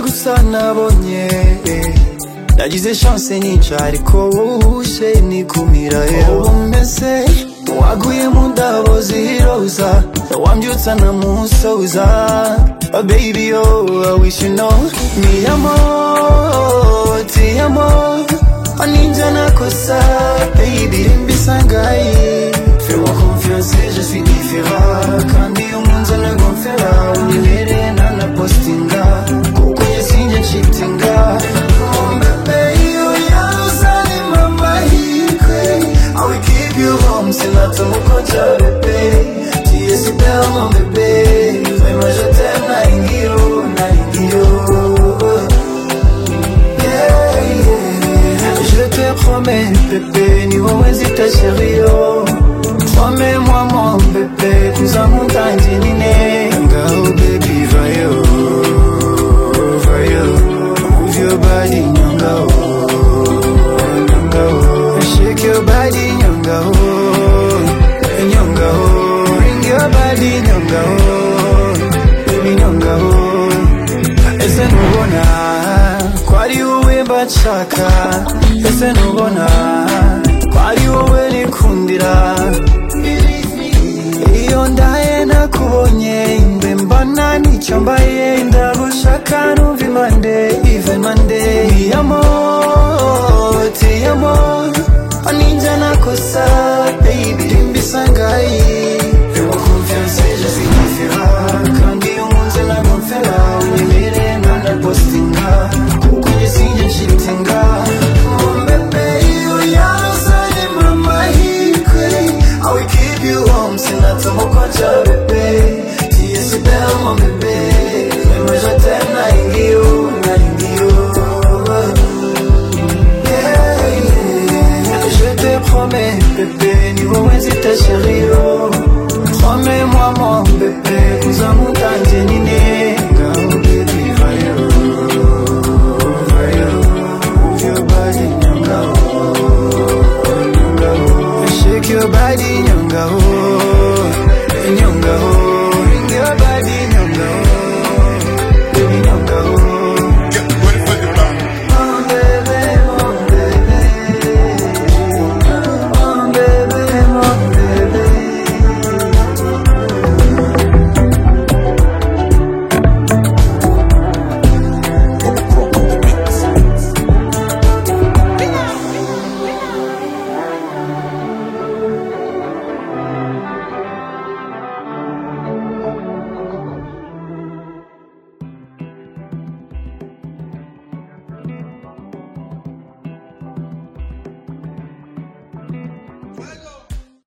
gusa nabonye nagize chance nyinshi ariko wowe nikumira ubu meze waguye mu ndabo ziroza wambyutsa ntamusoza Oh baby oh I wish you know mi amor ti amor ninja nakosa baby rimbisangaye fais-moi confiance je suis différent kandi umunsi anagomfera unibereye nanapostinga kuko njye sinjye nshitinga kumbe peyo yazanye amahirwe I will keep you home sinatomukonja bebe tuye sibelmo bebe Vraiment je t'aime naringiyo naringiyo yeah, yeah. Je te promets bébé ni wowe zita chério Promets-moi mon bébé tuzamutangi nine Ngaho baby vayo vayo Move your body nyongao nyongao Shake your body nyongao nyongao Bring your body nyongao baby nyongao ese ntubona ko ari wowe mbashaka ese ntubona ko ari wowe nikundira iyo ndaye nakubonye mbe mbana nicyo mbaye ndagushaka numva impande ive impande iyamo